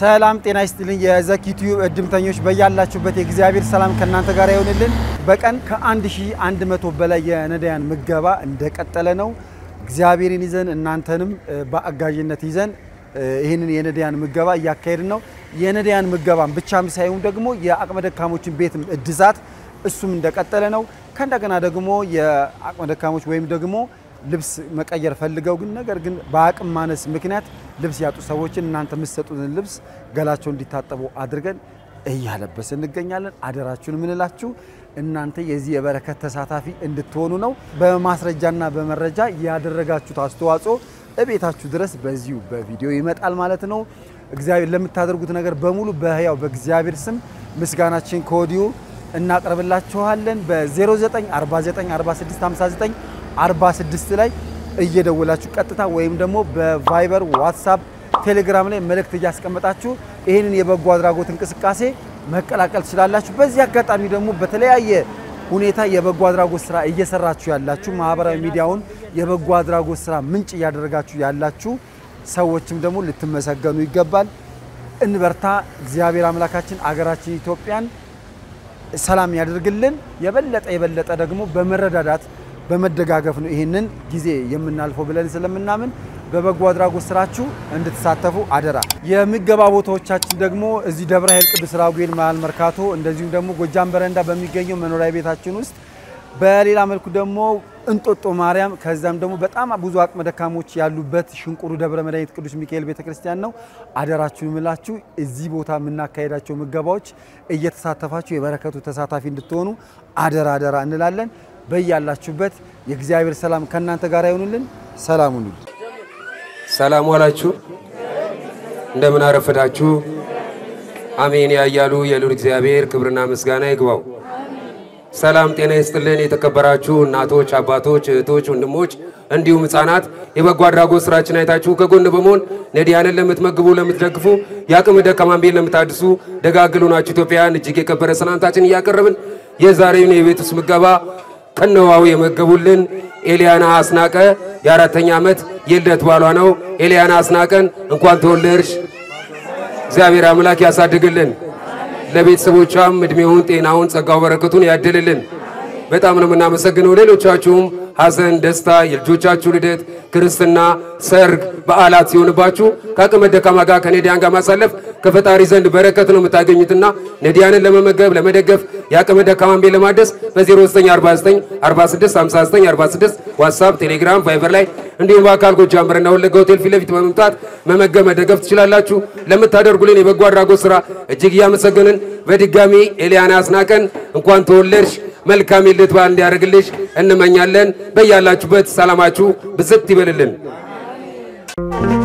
ሰላም ጤና ይስጥልኝ። የዘኪ ቲዩብ እድምተኞች በያላችሁበት የእግዚአብሔር ሰላም ከእናንተ ጋር ይሆንልን። በቀን ከ1100 በላይ የነዳያን ምገባ እንደቀጠለ ነው። እግዚአብሔርን ይዘን እናንተንም በአጋዥነት ይዘን ይህንን የነዳያን ምገባ እያካሄድን ነው። የነዳያን ምገባን ብቻም ሳይሆን ደግሞ የአቅመ ደካሞችን ቤት እድሳት እሱም እንደቀጠለ ነው። ከእንደገና ደግሞ የአቅመ ደካሞች ወይም ደግሞ ልብስ መቀየር ፈልገው ግን ነገር ግን በአቅም ማነስ ምክንያት ልብስ ያጡ ሰዎችን እናንተ የምትሰጡትን ልብስ ገላቸው እንዲታጠቡ አድርገን እያለበስ እንገኛለን። አደራችሁን የምንላችሁ እናንተ የዚህ የበረከት ተሳታፊ እንድትሆኑ ነው። በማስረጃና በመረጃ ያደረጋችሁት አስተዋጽኦ እቤታችሁ ድረስ በዚሁ በቪዲዮ ይመጣል ማለት ነው። እግዚአብሔር ለምታደርጉት ነገር በሙሉ በሕያው በእግዚአብሔር ስም ምስጋናችን ከወዲሁ እናቀርብላችኋለን። በ09494659 46 ላይ እየደወላችሁ ቀጥታ ወይም ደግሞ በቫይበር ዋትሳፕ፣ ቴሌግራም ላይ መልእክት እያስቀመጣችሁ ይህንን የበጎ አድራጎት እንቅስቃሴ መቀላቀል ትችላላችሁ። በዚህ አጋጣሚ ደግሞ በተለያየ ሁኔታ የበጎ አድራጎት ስራ እየሰራችሁ ያላችሁ ማህበራዊ ሚዲያውን የበጎ አድራጎት ስራ ምንጭ እያደረጋችሁ ያላችሁ ሰዎችም ደግሞ ልትመሰገኑ ይገባል። እንበርታ። እግዚአብሔር አምላካችን አገራችን ኢትዮጵያን ሰላም ያደርግልን። የበለጠ የበለጠ ደግሞ በመረዳዳት በመደጋገፍ ነው ይህንን ጊዜ የምናልፈው ብለን ስለምናምን በበጎ አድራጎት ስራችሁ እንድትሳተፉ አደራ። የምገባ ቦታዎቻችን ደግሞ እዚህ ደብረ ኃይል ቅዱስ ራጉኤል መሀል መርካቶ፣ እንደዚሁም ደግሞ ጎጃም በረንዳ በሚገኘው መኖሪያ ቤታችን ውስጥ፣ በሌላ መልኩ ደግሞ እንጦጦ ማርያም፣ ከዛም ደግሞ በጣም ብዙ አቅመ ደካሞች ያሉበት ሽንቁሩ ደብረ መድኃኒት ቅዱስ ሚካኤል ቤተክርስቲያን ነው። አደራችሁን ምላችሁ እዚህ ቦታ የምናካሄዳቸው ምገባዎች እየተሳተፋችሁ የበረከቱ ተሳታፊ እንድትሆኑ አደራ አደራ እንላለን። በያላችሁበት የእግዚአብሔር ሰላም ከእናንተ ጋር ይሆኑልን። ሰላም ሁኑልን። ሰላም ዋላችሁ፣ እንደምን አረፈዳችሁ። አሜን ያያሉ የሉል እግዚአብሔር ክብርና ምስጋና ይግባው። ሰላም ጤና ይስጥልን። የተከበራችሁ እናቶች፣ አባቶች፣ እህቶች፣ ወንድሞች እንዲሁም ሕፃናት የበጎ አድራጎት ስራችን አይታችሁ ከጎን በመሆን ነዳያንን ለምትመግቡ፣ ለምትደግፉ፣ የአቅመ ደካማን ቤት ለምታድሱ ደጋግሉ ናችሁ ኢትዮጵያውያን እጅግ የከበረ ሰላምታችን እያቀረብን የዛሬውን የቤት ውስጥ ምገባ ከነዋው የመገቡልን ኤልያና አስናቀ የአራተኛ ዓመት የልደት ባሏ ነው። ኤልያና አስናቀን እንኳን ተወለድሽ፣ እግዚአብሔር አምላክ ያሳድግልን፣ ለቤተሰቦቿም እድሜውን፣ ጤናውን፣ ጸጋው በረከቱን ያድልልን። በጣም ነው የምናመሰግነው። ሌሎቻችሁም ሐዘን፣ ደስታ፣ የልጆቻችሁ ልደት፣ ክርስትና፣ ሰርግ፣ በዓላት ሲሆንባችሁ ከአቅመ ደካማ ጋር ከነዳያን ጋር ማሳለፍ ከፈጣሪ ዘንድ በረከት ነው የምታገኙትና ነዳያንን ለመመገብ ለመደገፍ የአቅመ ደካማን ቤት ለማደስ በ0949465946 ዋትሳፕ፣ ቴሌግራም፣ ቫይበር ላይ እንዲሁም በአካል ጎጃም በረንዳ ወለጋ ሆቴል ፊት ለፊት በመምጣት መመገብ መደገፍ ትችላላችሁ። ለምታደርጉልን የበጎ አድራጎት ስራ እጅግ እያመሰገንን በድጋሚ ኤልያና አስናቀን እንኳን ተወለድሽ መልካም የልደት በዓል እንዲያደርግልሽ እንመኛለን። በያላችሁበት ሰላማችሁ ብዝት ይበልልን።